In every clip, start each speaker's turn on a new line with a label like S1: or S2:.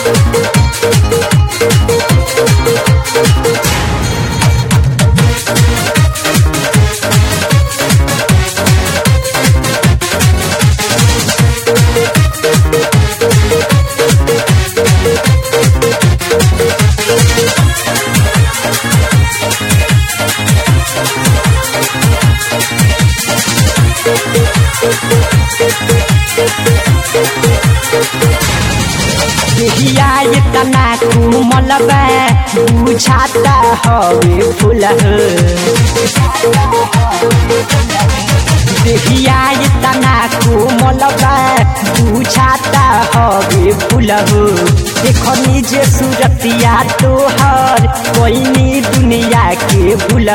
S1: हिया इतना कोमल बा बुझाता हवे फूल देहिया इतना कोमल बा बुझाता हवे फूल देखनी जे सूरतिया तोहर कोई दुनिया के भूल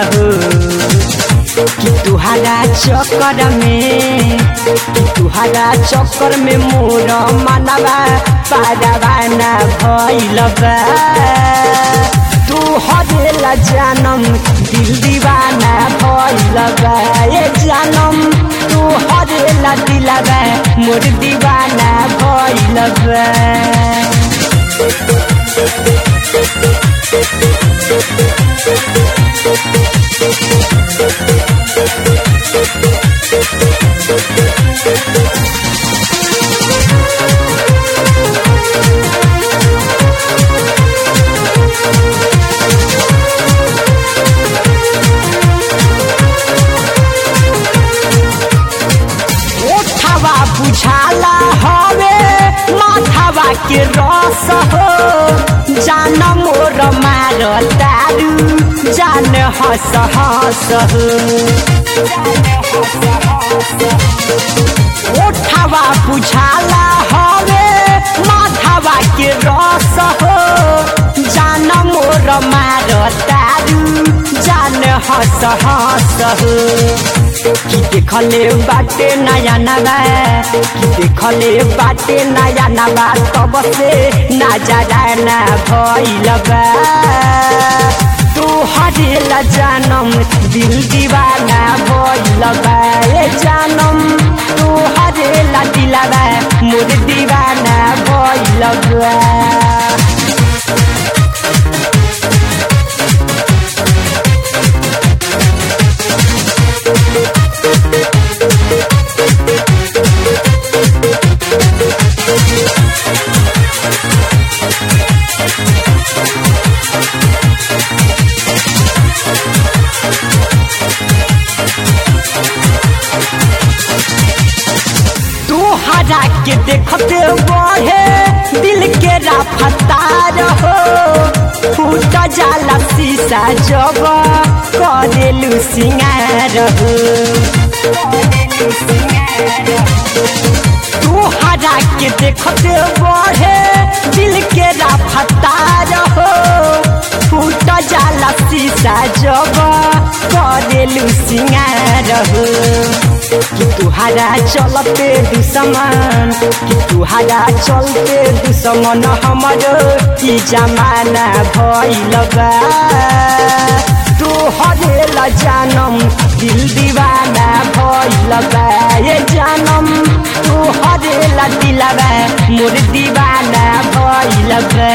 S1: कि तुहारा चक्कर में कि तुहारा चक्कर में मोर मनवा पारवाना भइल बा तू हरेला जानम दिल दीवाना भइल बा ए जानम तू हरेला दिलवा मोर दीवाना भइल बा ओठवा बुझाला हवे माथवा के रस हो जान मोर मार तारू जान हस हस हो ओठवा बुझाला हवे माथवा के रस हो जान मोर मार तारू जान हस हस हो कि देखले बाटे नया नवा कि देखले बाटे नया नवा तब से नजरा ना भइल बा तू हरेला जानम दिल दीवाना भइल बा ए जानम तू हरेला दिलवा मोर दीवाना भइल बा तोहरा के देखते बढ़े दिल के रफ्तार हो फूट जाला शीशा जब करेलू सिंगार हो तोहरा के देखते बढ़े दिल के रफ्तार हो फूट जाला शीशा जब करेलू सिंगार हो कि तुहारा चलते दुश्मन कि तुहारा चलते दुश्मन हमरो ई जमाना भइल बा तू हरेला जानम दिल दीवाना भइल बा ए जानम तू हरेला दिलवा मोर दीवाना भइल बा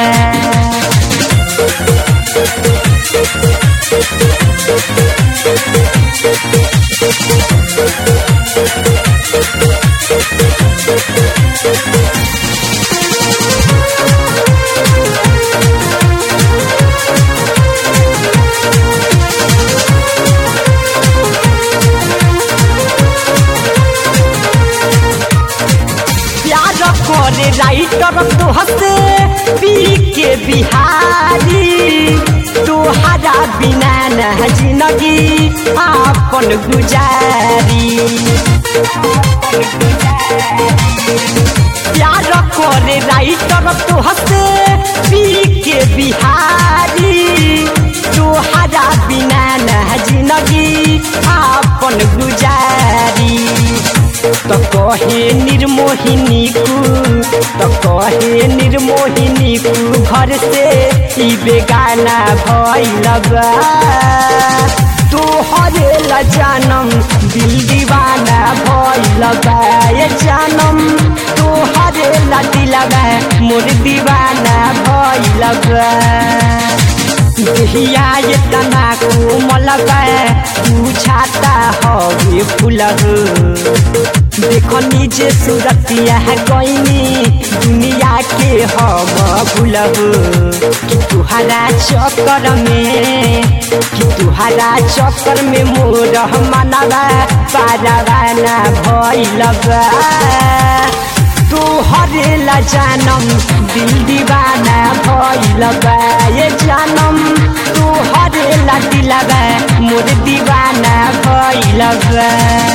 S1: प्यार करे राइटर तो हसे पी के बिहारी तोहरा बिना न जिंदगी आपन गुजारी प्यार करे राइटर तो हसे पी के बिहारी तोहरा बिना न जिंदगी आपन गुजारी तो कहे निर्मोहिनी कु तो कहे निर्मोहिनी कु घर से ई बेगाना भइल बा तू हरेला जानम दिल दीवाना भइल बा ये जानम तोहरे ला दिलवा मोर दीवाना भइल बा देहिया ये तना कोमल बा बुझाता हवे फूल देखो नीचे सूरतिया गईनी दुनिया के हम भूलब कि तुहरा चक्कर में कि तुहरा चक्कर में मोर मनवा पारावाना भइलबा तोहरे ला जानम दिल दीवाना भइलबा ये जानम तोहरे ला दिलबा मोर दीवाना भइलबा